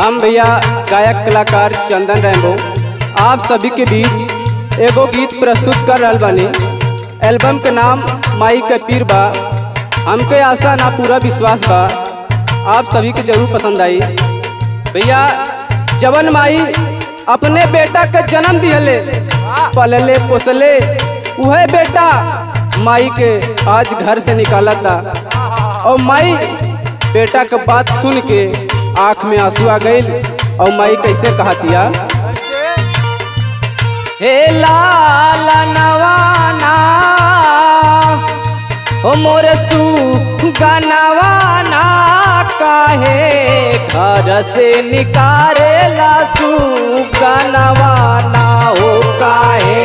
हम भैया गायक कलाकार चंदन रैम्बो आप सभी के बीच एगो गीत प्रस्तुत कर रहल बानी एल्बम के नाम माई के पीर बा हमके आशा ना पूरा विश्वास बा आप सभी के जरूर पसंद आई भैया जवन माई अपने बेटा के जन्म दिहले पलले पोसले वह बेटा माई के आज घर से निकाला था और माई बेटा के बात सुन के आँख में आंसू आ गई और माई कैसे कहतिया हे लाल नवाना ओ मोरे सू गनवाना काहे घर से निकारे लासू गनवाना हो काहे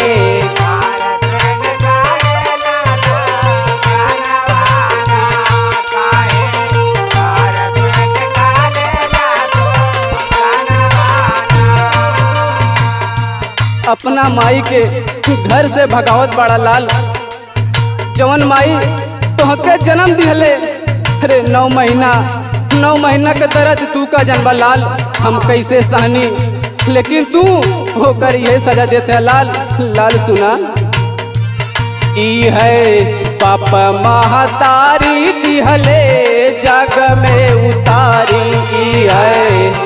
अपना माई के घर से भगावत बड़ा लाल जवन माई तोहके जन्म दिहले अरे नौ महीना नौ महीना के दर्द तू का जनबा लाल हम कैसे सहनी लेकिन तू होकर ये सजा देते है लाल लाल सुना ई है पाप महतारी दिहले जग में उतारी ई है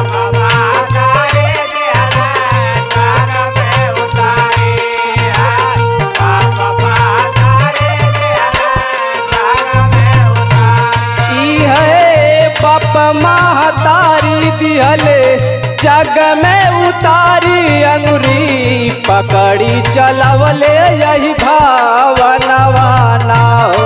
ई है पाप महतारी दिहले जग में उतारी अंगुरी पकड़ी चलवले यही भावनवा ना हो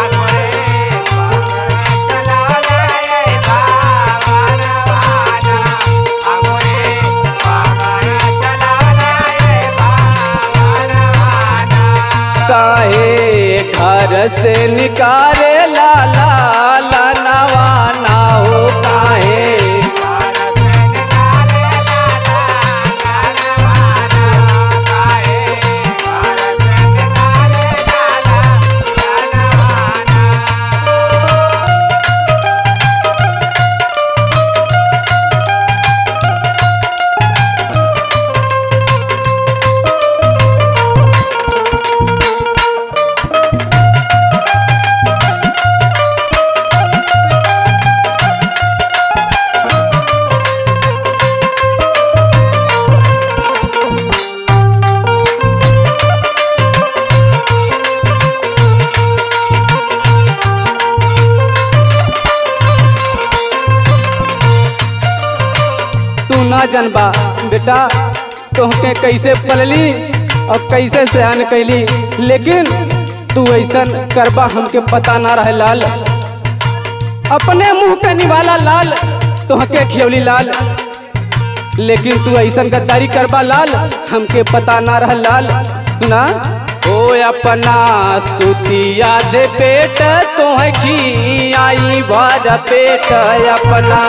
काहे घर से निकारे लाला लानवा ना हो काहे तू ना जनबा बेटा तोहके कैसे पलली और कैसे सहन कैली लेकिन तू ऐसन करबा हमके पता ना रहे लाल अपने मुंह के निवाला लाल तोहके खियौली लाल लेकिन तू ऐसन गद्दारी करबा लाल हमके पता ना रह लाल सुना ओ अपना सुतिया दे पेट तोह खी आई भर पेट अपना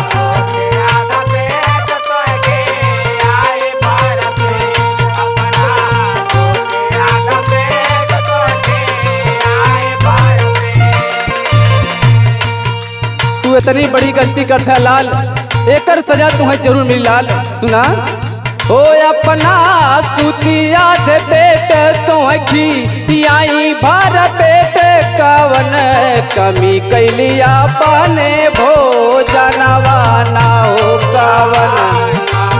तू इतनी बड़ी गलती करता लाल एकर सजा तुम्हें जरूर मिली लाल सुना ओ अपना सुतिया दे पेट तुखी आई भर पेट कवन कमी कैलिया पाने भोजनवा ना हो कवन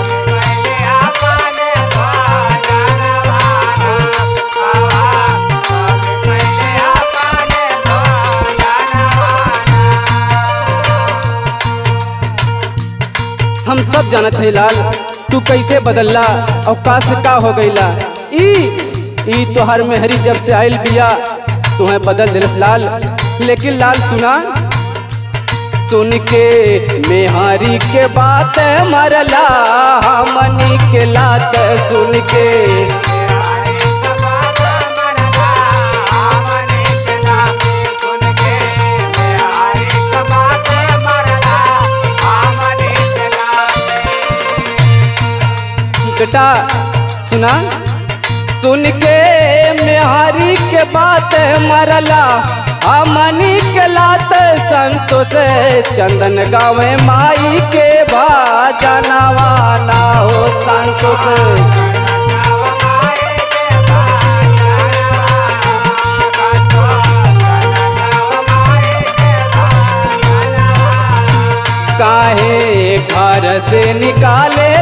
हम सब जानत है लाल तू कैसे बदलला और का से का हो गईला ई ई तोहर मेहरी जब से आयल बिया तुम्हें बदल दिलस लाल लेकिन लाल सुना सुन के मेहारी के बात मरला हमनी के लात सुन के बेटा सुना सुन के मेहारी के बात मरला हमनी के लाते संतोष चंदन गावे माई के भजनवा ना हो संतोष काहे घर से निकाले